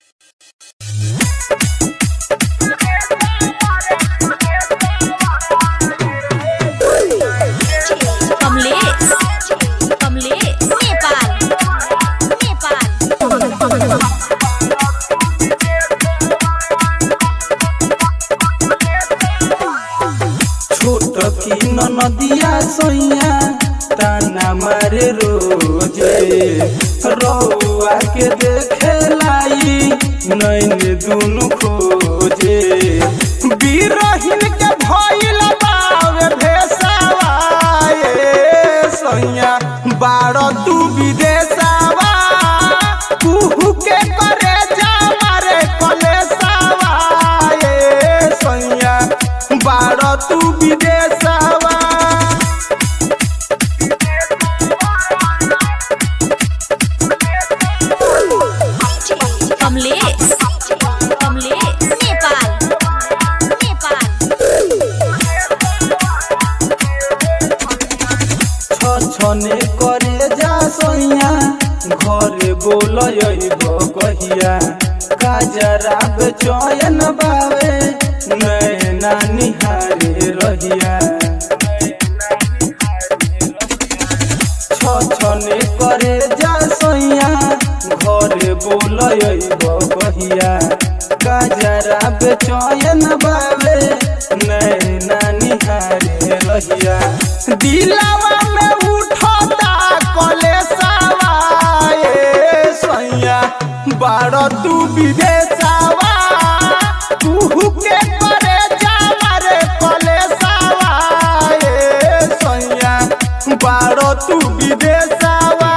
कमलेश कमलेश नेपाल नेपाल छोट की नदिया सोइया ताना मारे रोजे रउआ के देखे लाई नैन दुनु खोजे बीरहिन के भइल बावे भेसावा ए सोइया बाड़ तू विदेशावा कुहू के करे जा मारे कलेसावा ए सोइया बाड़ तू विदेशावा कमलेश कमलेश नेपाल नेपाल छने करे जा सोइया घरे बोलयब कहिया काजरा चयन बावे नैना निहारे रहिया छने करे जा सोइया घरे बोलयब कहिया काजरा चयन बावे नैना निहारे रहिया दिलावा में उठता कलेसावा ए सोइया बाड़ तू विदेशावा तू के करे जा रे कलेसावा ए सोइया बाड़ तू विदेशावा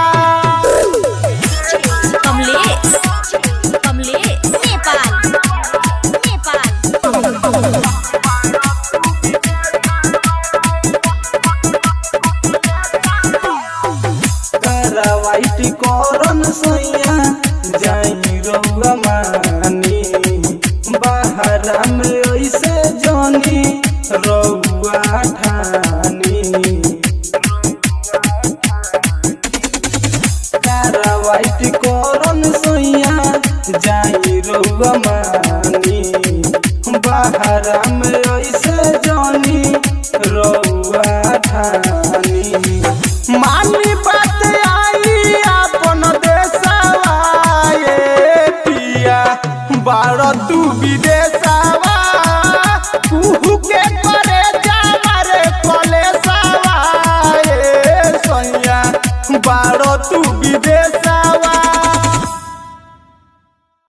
कमलेश कमलेश नेपाल नेपाल करवाइट करन सोइया जाई रउआ मानी बाहरा में ऐसे जानी रउआ ठानी करवाइट करन सोइया जाई रउआ मानी बाहरा में ऐसे जानी रउआ ठानी मानी बात आई अपन देशवा ए पिया बाड़ तू विदेश